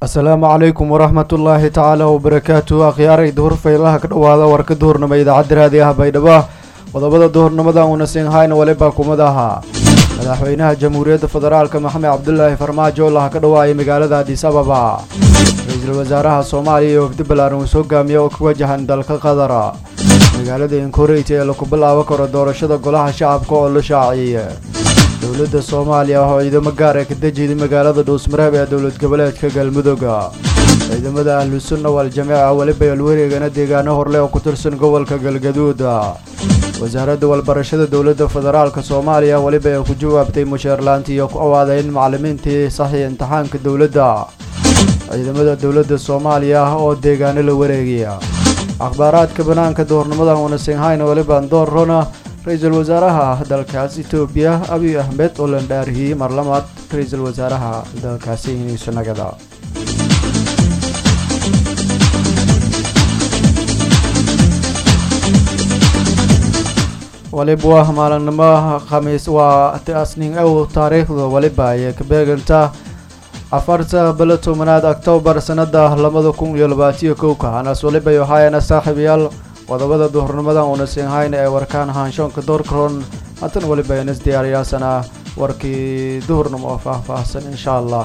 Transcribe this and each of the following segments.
asalaamu calaykum waraxmat ullaahi tacaala wabarakaatu akhyaaray duhur faylaha ka dhowaada warka duhurnimo idaacadda raadi ah baydhabo qodobada duhurnimada uuna siinhayna waliba kumid ahaa madaxweynaha jamhuuriyadda federaalka maxamed cabdulaahi farmaajo laha ka dhawaayay magaalada adis ababa ra-iisul wasaaraha soomaaliya iyo wafdi ballaaran uu soo gaamiya oo ka wajahan dalka qadara magaalada inkoreyt ee laku bilaabo karo doorashada golaha shacabka oo la shaaciyey dowladda soomaaliya oo ciidamo gaar ee ka dejiday magaalada dhuusmareeb ee dowlad goboleedka galmudugga ciidamada ahlu sunna wal-jameeca weliba alwareegana deegaano horle oo ku tirsan gobolka galgaduud wasaaradda walbarashada dowladda federaalka soomaaliya weliba ay ku jawaabtay musheerlaanti iyo ku awaadeyn macalimiintii saxii imtixaanka dowladda ciidamada dowladda soomaaliya oo deegaano la wareegaya akhbaaraadka banaanka duhurnimada uuna singhayna weliba doorrona ra-iisul wasaaraha dalkaas etoobiya abiy ahmed oo la dhaariyey mar lamaad ra-iisul wasaaraha dalkaasi iniisanagada waliba maalinimo khamiis waa asning ow taariikhda waliba ayay ka beegantaa afarta bilo tobanaad octoobar sanada labada kun iyo labaatiyo kowka hanaas waliba iyo hayana saaxiibayaal qodobada duhurnimada uuna siinhayna ee warkaan haanshoonka doorkaroon haatan waliba inas diyaariyaasana warkii duhurnimo oo faahfaahsan insha allah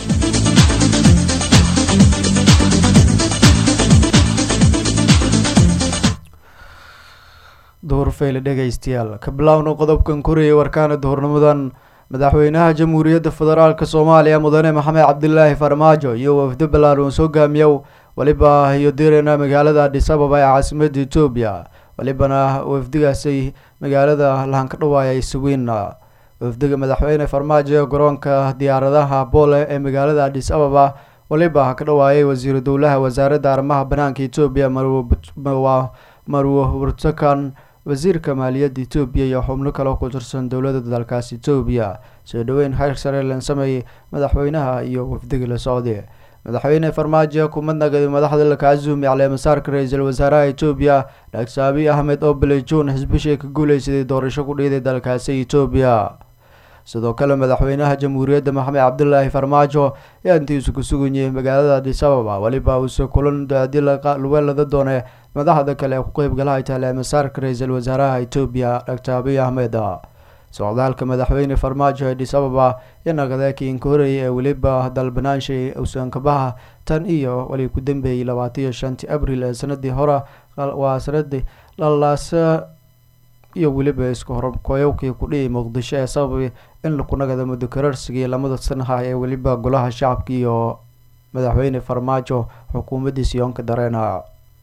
duhur fayle dhegaystayaal ka bilaawna qodobkan koriyay warkaana duhurnimadan madaxweynaha jamhuuriyadda federaalk soomaaliya mudane maxamed cabdilaahi farmaajo iyo wafdo ballaaran soo gaamiyow waliba iyo direna magaalada adis ababa ee caasimadda etoobiya walibana wafdigaasi magaalada lahan ka dhawaayay suwiina wafdiga madaxweyne farmaajo ee garoonka diyaaradaha boole ee magaalada adis ababa waliba ka dhawaayay wasiiru dowlaha wasaaradda arrimaha banaanka etoobiya marwo burtakan wasiirka maaliyadda etoobiya iyo xubno kale ku tirsan dowladda dalkaas etoobiya soo dhaweyn xeer sare lan sameeyey madaxweynaha iyo wafdiga la socday madaxweyne farmaajo kumad nagaday madaxda lakaazumi caleemasaarka ra-iisul wasaaraha etoobiya dhagse abiy ahmed oo bilay juun xisbishii ka guuleysaday doorasho ku dhiiday dalkaasi etoobiya sidoo kale madaxweynaha jamhuuriyadda maxamed cabdilaahi farmaajo ayaa intiisu ku suganyay magaalada adis ababa weliba uuse kulan daadi luweelada doone madaxda kale ee ku qeybgalahay taleemasaarka ra-iisul wasaaraha etoobiya dhagte abiy ahmed socdaalka madaxweyne farmaajo adis ababa iyo nagadeekii inkoorey ee weliba dalbanaanshay usankabaha tan iyo wali ku dambeeyey labaataiyo shantii abril ee sanadii hore waa sanadii lalaasa iyo weliba isku horkoyowkii ku dhihi muqdisho ee sababay in laku nagada muddo kararsigii lamada sanaha ee weliba golaha shacabka iyo madaxweyne farmaajo xukuumaddiisa yoonka dareena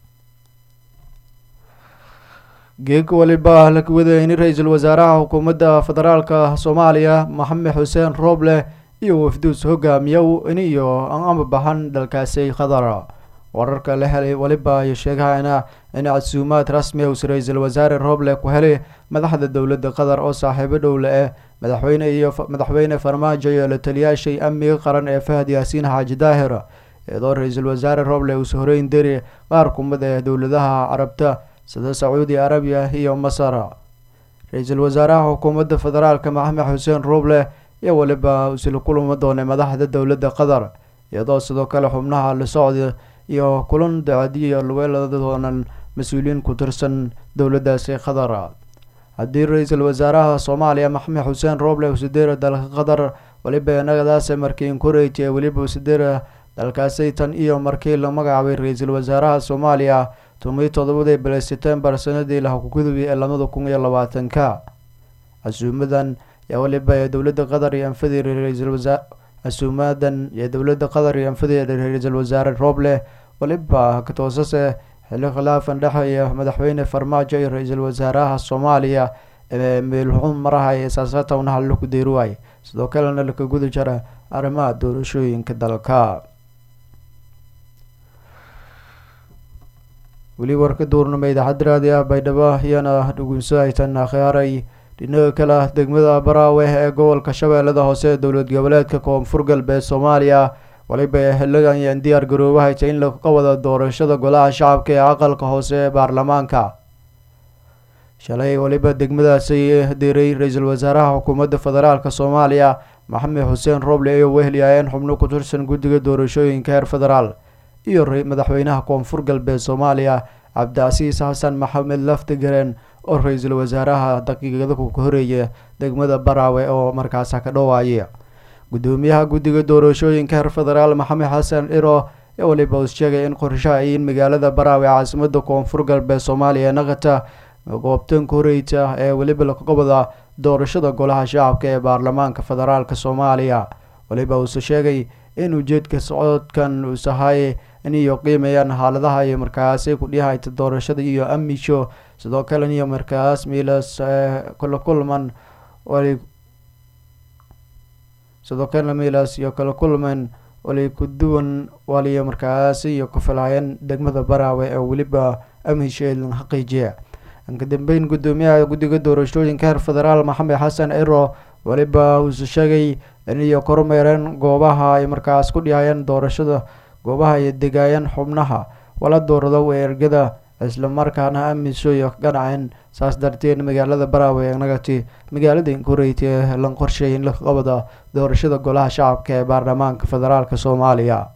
geega waliba la wadayni ra-iisul wasaaraha xukuumadda federaalka soomaaliya maxamed xuseen rooble iyo wafduus hogaamiyow in iyo ama baxan dalkaasi khadar wararka la helay waliba iyo sheegahayna in casuumaad rasmi us ra-iisul wasaare rooble ku helay madaxda dowladda qatar oo saaxiibo dhowle eh madaxweyne iyo madaxweyne farmaajo iyo la taliyaashay amniga qaran ee fahad yaasiin xaaji daahir iyadoo ra-iisul wasaare rooble uus horeyn deri qaar kumid ee dowladaha carabta sida sacuudi arabiya iyo masar ra-iisul wasaaraha xukuumadda federaalka maxamed xuseen rooble iyo weliba isla kulama doonay madaxda dowladda qatar iyadoo sidoo kale xubnaha la socda iyo kulan dacadiyo luweelada doonan mas-uuliyiin ku tirsan dowladdaasi qatar haddii ra-iisul wasaaraha soomaaliya maxamed xuseen rooble usadera dalka qatar weliba nagadaase markii inkoreyt ee weliba usadera dalkaasi tan iyo markii la magacaabay ra-iisul wasaaraha soomaaliya tomiyi todobadii bili setembar sanadii lahakugudubay ee labada kun iyo labaatanka casuumadan yaa weliba ee dowladda qatar iyo anfadii ra-iisul wasaar casuumadan iyo dowladda qatar iyo anfadii ra-iisul wasaare rooble weliba katoosase xilli khilaafan dhexeeya madaxweyne farmaajo iyo ra-iisul wasaaraha soomaaliya ee meelxun maraha ee saasatowna hallo ku deyruwaay sidoo kalena laka guda jara arrimaha doorashooyinka dalka weli warka duurnimo idaacadda raadi ah baydhabo iyana dhugunso aytan akhyaaray dhinaga kale degmada baraawe ee gobolka shabeellada hoose ee dowlad goboleedka koonfur galbeed soomaaliya waliba xiligan yaan diyaar garoobahayta in laga wada doorashada golaha shacabka ee aqalka hoose ee baarlamaanka shalay waliba degmadaasi diray ra-iisul wasaaraha xukuumadda federaalk soomaaliya maxamed xuseen roble ay wehelyaayeen xubno ku tirsan guddiga doorashooyinka heer federaal iyo madaxweynaha koonfur galbeed soomaaliya cabdicasiis xasan maxamed laftigareen oo ra-iisul wasaaraha daqiiqada ku horeeya degmada baraawe oo markaas ka dhawaaya gudoomiyaha guddiga doorashooyinka heer federaal maxamed xasan iro ee waliba uu sheegay in qorshaha ay in magaalada baraawe caasimada koonfur galbeed soomaaliya naqata goobtanka horeyta ee weliba laqabada doorashada golaha shacabka ee baarlamaanka federaalk soomaaliya waliba uuse sheegay in ujeedka socodkan uusahay iniyo qiimayaan xaaladaha iyo markaasi kudhihayta doorashada iyo amisho sidoo kale iyo markaas miilas kala kulman sidoo kalena miilas iyo kala kulman wali kuduwan waliyo markaasi iyo kufilhayan degmada baraawe ee weliba amisheedlan xaqiijiya ka dambeyn gudoomiyaha guddiga doorashooyinka heer federaal maxamed xasan ciro weliba uuse sheegay iniyo kormeereen goobaha ay markaas ku dhihayeen doorashada goobaha ay degaayeen xubnaha wala doorado weergada islamarkaana amiso iyo ganaceen saas darteed magaalada baraawe ee nagati magaalada inkureyta ee lan qorsheey in la qabada doorashada golaha shacabka ee baarlamaanka federaalk soomaaliya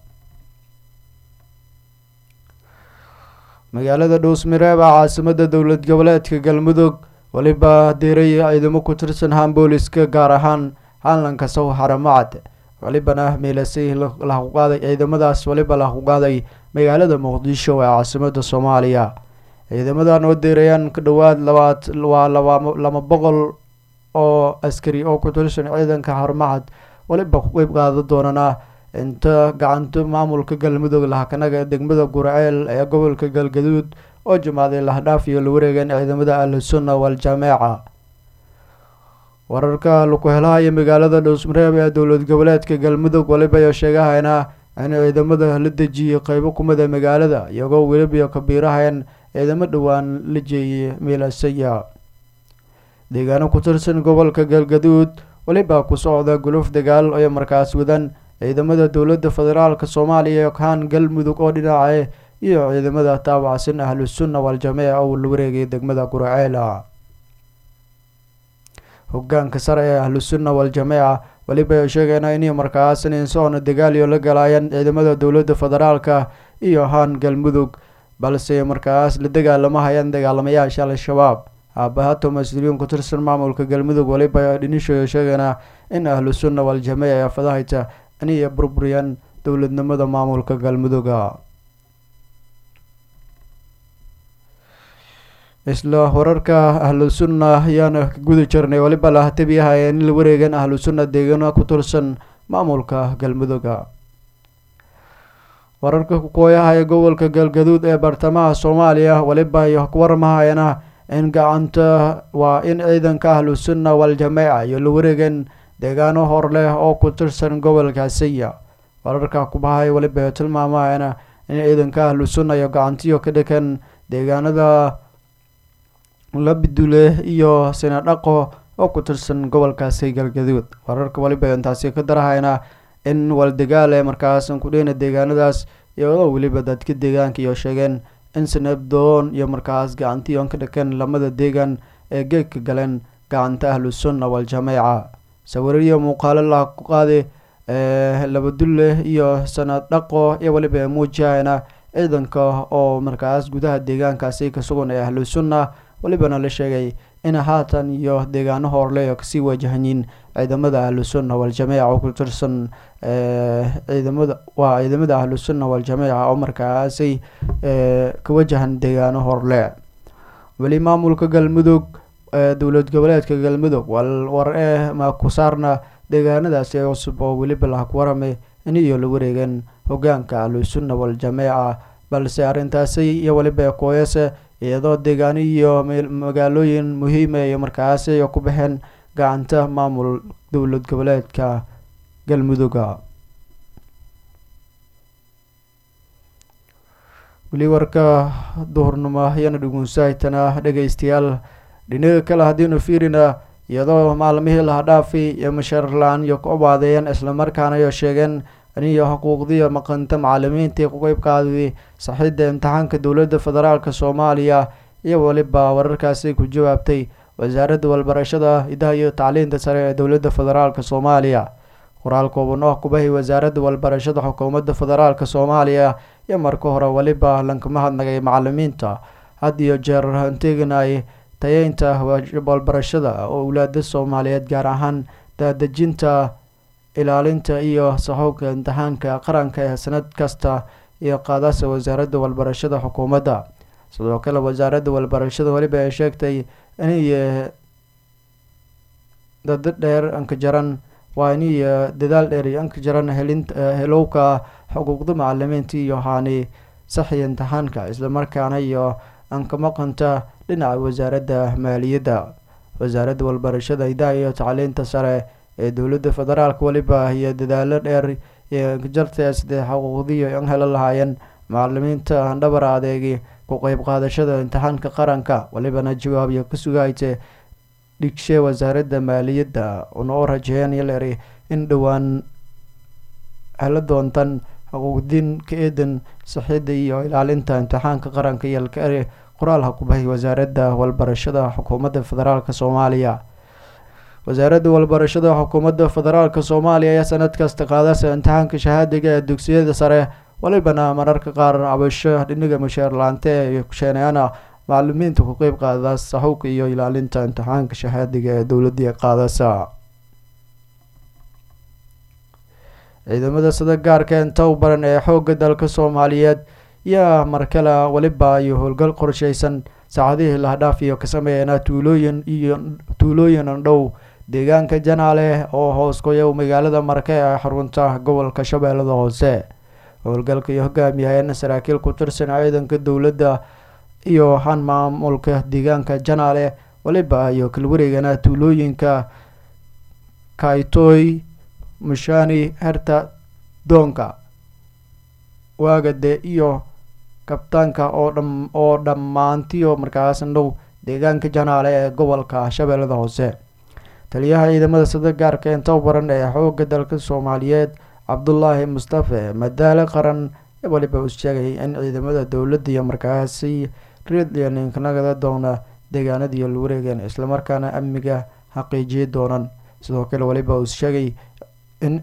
magaalada dhuusmireeb a caasimada dowlad goboleedka galmudug weliba diiray ciidamo ku tirsan haan booliska gaar ahaan haanlanka sow xaramacad welibana miilasay lahuqaaday ciidamadaas weliba lahuqaaday magaalada muqdisho ee caasimada soomaaliya ciidamadan oo diirayaan ku dhowaad labaad waa laba laba boqol oo askari oo ku tirsan ciidanka xaramacad weliba ku qeyb qaada doonana inta gacanta maamulka galmudug lahakanaga degmada gurceel ee gobolka galgaduud oo jimaaday lahdhaaf iyo la wareegeen ciidamada ahlusunna wal-jameeca wararka laku helahaya magaalada dhuusmareeb ee dowlad goboleedka galmudug weliba ayo sheegahayna in ciidamada la dejiyay qeybo kumida magaalada iyagoo weliba kabiirahayeen ciidamo dhowaan la jeeyay miilasaya deegaano ku tirsan gobolka galgaduud weliba ku socda guluf dagaal ay markaas wadan ciidamada dowladda federaalk soomaaliya ee kaan galmudug oo dhinaca iyo ciidamada taabacsan ahlusunna wal-jameeca oo la wareegay degmada guraceela hogaanka sare ee ahlusunna wal-jameeca weliba ay sheegayna inay markaas ninsoona dagaaliyo la galaayeen ciidamada dowladda federaalka iyo haan galmudug balse markaas la dagaalamahayaan dagaalamayaasha al-shabaab aabahato mas-uuliyiin ku tirsan maamulka galmudug weliba dhinishoyo sheegayna in ahlusunna wal-jameeca ee fadahayta inay burburiyaan dowladnimada maamulka galmuduga isla wararka ahlusunna ayaana ka guda jirnay weliba lahatabiyaha in la wareegan ahlusunna deegaano ku tirsan maamulka galmuduga wararka kukooyaha ee gobolka galgaduud ee bartamaha soomaaliya weliba iyo kuwarmahayana in gacanta waa in ciidanka ahlusunna wal-jameeca iyo la wareegan deegaano hor leh oo ku tirsan gobolka saya wararka kubahay weliba tilmaamayana in ciidanka ahlusunna iyo gacantiyo ka dhakan deegaanada labidule iyo sinadhaqo oo ku tirsan gobolkaasi galgaduud wararka weliba intaasi ka darahayna in waldagaal ee markaas kudheyna deegaanadaas iyadoo weliba dadka deegaanka iyo sheegeen in sanabdoon iyo markaas gacantiyon ka dhakan lamada deegaan ee geegka galeen gacanta ahlusunna wal-jameeca sawirariyo muuqaalo la ku qaaday labadulle iyo sanad dhaqo iyo weliba muujihayna ciidanka oo markaas gudaha deegaankaasi ka sugan ee ahlusunna welibana la sheegay in haatan iyo deegaano horle oo kasii wajahanyiin ciidamada ahlusunna wal-jameeca oo ku tirsan ciidamada waa ciidamada ahlusunna wal-jameeca oo markaasi ka wajahan deegaano horle weli maamulka galmudug dowlad goboleedka galmudug war ee ma ku saarna deegaanadaasi cusub oo weliba lah ku waramay in iyo la wareegeen hogaanka ahlusunna wal-jameeca balse arrintaasi iyo weliba kooyase iyadoo deegaano iyo magaalooyin muhiima iyo markaasi ku baxeen gacanta maamul dowlad goboleedka galmuduga weli warka duhurnimo ayaana dhugunsahaytana dhegeystayaal dhinaga kale haddiinu fiirina iyadoo maalmihii laha dhaafi iyo mashaarla-aan iyo ku obaadeeyeen islamarkaana iyo sheegeen iniyo xuquuqdiiyo maqanta macalimiintii ku qeyb qaaday saxiidda imtixaanka dowladda federaalk soomaaliya iyo weliba wararkaasi ku jawaabtay wasaaradda walbarashada idaha iyo tacliinta sare ee dowladda federaalk soomaaliya qoraal kooban oo kubahay wasaaradda walbarashada xukuumadda federaalk soomaaliya iyo marka hore weliba lankama hadnagay macalimiinta had iyo jeer hanteganay tayeynta walbarashada oo owlaada soomaaliyeed gaar ahaan daadejinta ilaalinta iyo saxoobka imtixaanka qaranka ee sanad kasta iyo qaadasa wasaaradda walbarashada xukuumadda sidoo kale wasaaradda walbarashada weliba ay sheegtay inay dado dheer anka jaran waa iniy dadaal dheer iyo anka jaran helin helowka xuquuqda macalimiinta iyo haani saxiya imtixaanka islamarkaana iyo anka maqanta dhinaca wasaaradda maaliyadda wasaaradda walbarashada hidaha iyo tacliinta sare ee dowladda federaalk weliba iyo dadaalo dheer iyo jarta sidee xuquuqdiyo an helo lahaayeen macalimiinta dhabar adeegi ku qeyb qaadashada imtixaanka qaranka welibana jawaab iyo ka sugayte dhigshe wasaaradda maaliyadda una oo rajeeyeen yaleeri in dhowaan helo doontan xuquuqdiin ka eedan saxida iyo ilaalinta imtixaanka qaranka iyo lkaeri qoraalha kubahay wasaaradda walbarashada xukuumadda federaalk soomaaliya wasaaradda walbarashada xukuumadda federaalk soomaaliya ayaa sanad kasta qaadasa imtixaanka shahaadiga ee dugsiyada sare walibana mararka qaar cabasho dhiniga musheer laante iyo kusheeneana macalimiinta ku qeyb qaada saxuubka iyo ilaalinta imtixaanka shahaadiga ee dowladii qaadasa ciidamada sida gaarka inta u baran ee xooga dalka soomaaliyeed yaa markale weliba iyo howlgal qorsheysan saacadihii lahdhaaf iyo ka sameeyana tuulooyin iyo tuulooyin dhow deegaanka janaale oo hoos kuya magaalada marke ee xarunta gobolka shabeellada hoose howlgalka iyo hogaamiyahayeen saraakiil ku tirsan ciidanka dowladda iyo han maamulka deegaanka janaale weliba iyo kalwareegana tuulooyinka kaitoy mushani herta doonka waagade iyo kabtaanka oo dham oo dhammaantiyo markaas dhow deegaanka janaale ee gobolka shabeellada hoose taliyaha ciidamada sida gaarka inta u baran ee xooga dalka soomaaliyeed cabdulaahi mustafe madaale qaran weliba uu sheegay in ciidamada dowladda iyo markaasi reedlianinkanagada doona deegaanadiiyo la wareegeen islamarkaana amniga xaqiijiyi doonan sidoo kale weliba uu sheegay in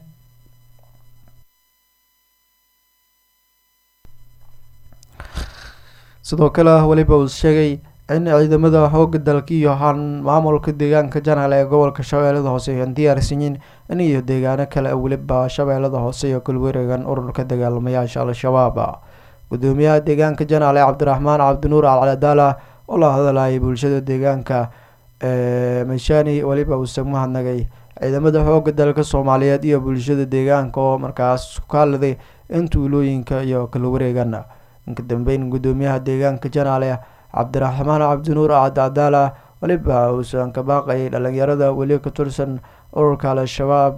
sidoo kale weliba uu sheegay in ciidamada xooga dalka iyo han maamulka deegaanka janaale ee gobolka shabeellada hoose aan diyaarsanyiin in iyo deegaano kale weliba shabeellada hoose iyo kalwareegan ururka dagaalamayaasha al-shabaab gudoomiyaha deegaanka janaale cabdiraxmaan cabdinuur alcadaala oo la hadlayay bulshada deegaanka ee mashani weliba uuse mahadnagay ciidamada xooga dalka soomaaliyeed iyo bulshada deegaanka oo markaas ka hadladay in tuulooyinka iyo kala wareegan inka dambeyn gudoomiyaha deegaanka janaale cabdiraxmaan cabdinuur acadcadaala weliba uusan ka baaqayay dhalinyarada weli ka tirsan ururka al-shabaab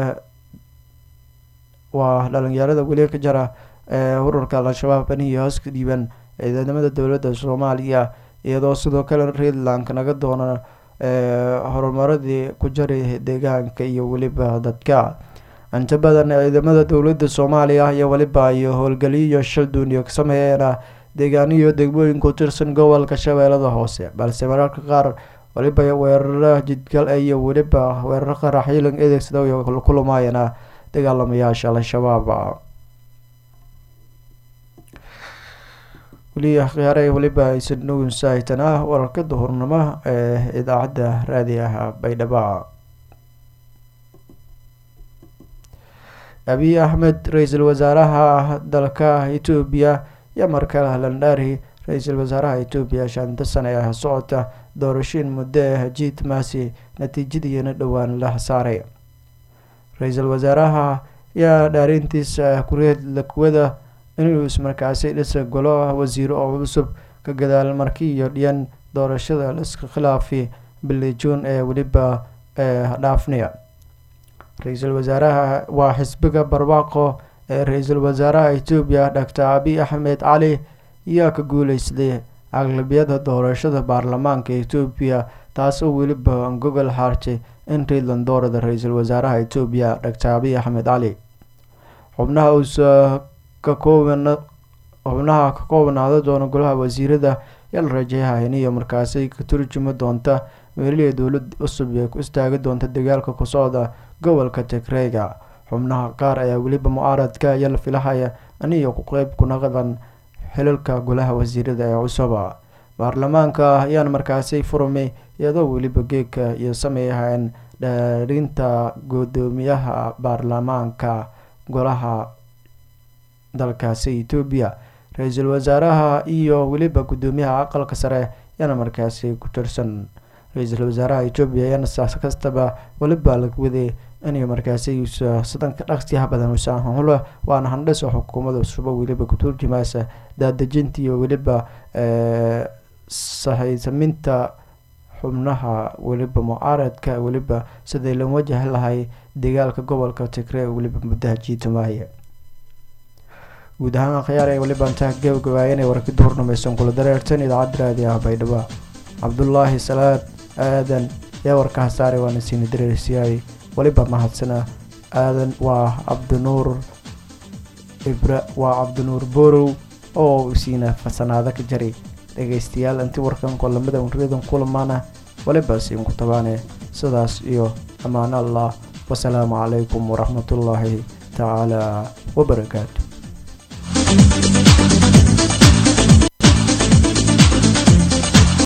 waa dhalinyarada weli ka jara ee ururka al-shabaab anihi hoos ka dhiiban ciidamada dowladda soomaaliya iyadoo sidoo kale reedland naga doona horumaradii ku jaray deegaanka iyo weliba dadka inta badan ciidamada dowladda soomaaliya iyo weliba iyo howlgaliyo shaldun iyo ka sameeyeen deegaaniyo degmooyin ku tirsan gobolka shabeellada hoose balse mararka qaar weliba weeraro jidgal iyo weliba weeraro qaraxyilan adeegsada iyo kulumaayana dagaalamayaasha al-shabaab weli khiyaare weliba aysan dhownsahaytana wararka duhurnimo ee idaacadda raadiyaha baydhaba abiy axmed ra-iisul wasaaraha dalka etoobiya iyo markale landhari ra-iisul wasaaraha etoobiya shanta sane ee socota doorashooyin muddo ah jiid maasi natiijadiina dhowaan la saaray ra-iisul wasaaraha ayaa dhaarintiisa kureed lakuwada inuu ismarkaasi dhisa golo wasiiro oo cusub ka gadaal markii iyo dhiyan doorashada liska khilaafi bili juun ee weliba ee dhaafniya ra-iisul wasaaraha waa xisbiga barwaaqo ee ra-iisul wasaaraha etoobiya doctor abiy axmed cali ayaa ka guuleystay aqlabiyada doorashada baarlamaanka etoobiya taas oo weliba gogol xaartay in reedland doorada ra-iisul wasaaraha etoobiya doctor abiy axmed cali xubnaha uusa ka kooban xubnaha ka koobnaada doona golaha wasiirada yaa la rajeeyaha iniyo markaasi ka turjumi doonta meelihii dowlad cusub ee ku istaagi doonta dagaalka ku socda gobolka tigreyga xubnaha qaar ayaa weliba mucaaradka ayaa la filahaya aniyo ku qeyb ku naqdan xilalka golaha wasiirada ee cusuba baarlamaanka ayaana markaasi furmay iyadoo weliba geegka iyo sameeyahayeen dhaarinta guddoomiyaha baarlamaanka golaha dalkaasi etoobiya ra-iisul wasaaraha iyo weliba guddoomiyaha aqalka sare ayaana markaasi ku tirsan ra-iisul wasaaraha etoobiya ayaana saas kastaba weliba laga waday inay markaasi sadanka dhaqsiyaha badan usaanhulo waana handhis oo xukuumada suba weliba ku turjumaysa daadejinta iyo weliba sahaysaminta xubnaha weliba mucaaradka weliba siday la wajahi lahay dagaalka gobolka tigree weliba muddaha jiitumaaye guud ahaan akhyaar ee weliba intaa gabagabaayana warki duhur dhamaysan kula dareertan idaacadda raadi ah baydhabo cabdulaahi salaad aadan yaa warka hasaare waana siina dareersiyaay weliba mahadsana aadan waa cabdinuur ibra waa cabdinuur borow oo siina fasanaado ka jaray dhegaystayaal intii warkan kolamada unriyadan kulamaana weliba siinku tabaane sidaas iyo ammaan allah wasalaamu calaykum waraxmatullaahi tacaala wabarakaatu